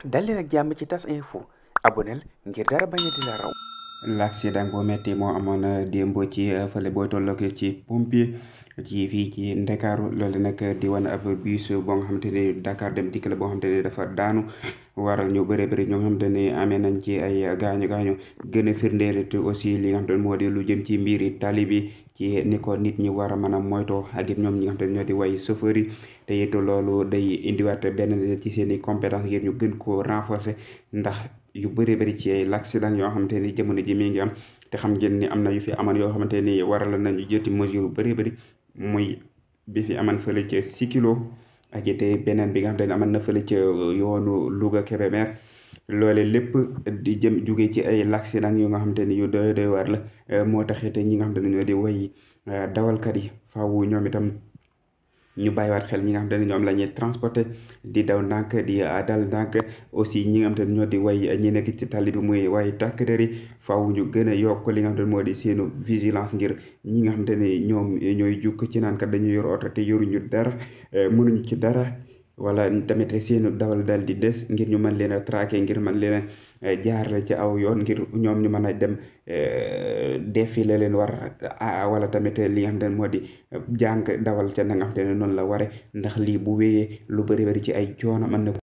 dal leen ak jàmm ci tas info aboneel ngir dara bañ a di la raw l'accident bu metti moo amoon démb ci fële booy tollook ci pompier ci fii ci Ndakaaru loolu nag di wan ab bus boo nga xamante ni Dakar dem dikk la boo xamante ni dafa daanu waral ñu bëri bëri ñoo nga xamante ni amee nañ ci ay gaañu gaañu gën a firndeel te aussi li nga xamante ni moo di lu jëm ci mbiri tali bi ci ni ko nit ñi war a mën a moytoo ak it ñoom ñi nga xamante ni ñoo di way chauffeur yi te it loolu day indiwaat benn ci seen i compétence ngir ñu gën koo renforcer ndax yu bëri bëri ci ay l'accident yoo xamante ni jamono ji mi ngi am te xam ngeen ni am na yu fi amoon yoo xamante ni waral nañu jëti mesure yu bëri bëri muy bi fi aman fële ca Sikilo ak it beneen bi nga xamante ni aman na fële ca yoonu Louga Kébémer loole lépp di jëm jóge ci ay l'accident yu nga xamante ni yu doy doy war la moo taxit ñi nga xamante ni ñoo di way dawalkat yi faaw ñoom itam ñu bàyyiwaat xel ñi nga xamante ne ñoom la ñuy transporter di daw ndànk di dal ndànk aussi ñi nga xamante ne ñoo di way ñi nekk ci tali bi muy way takk der yi faaw ñu gën a yokk li nga xamante ne moo di seenu vigilance ngir ñi nga xamante ne ñoom ñooy jukk ci naan kat dañuy yor oto te yoruñu dara mënuñu ci dara wala tamit seenu dawal dal di des ngir ñu mën leen a traquer ngir mën leen a jaarale ci aw yoon ngir ñoom ñu mën a dem défilé leen war wala tamit li nga xam ne moo di jàng dawal ca na nga xam ne noonu la ware ndax lii bu wéyee lu bëri bëri ci ay coono mën na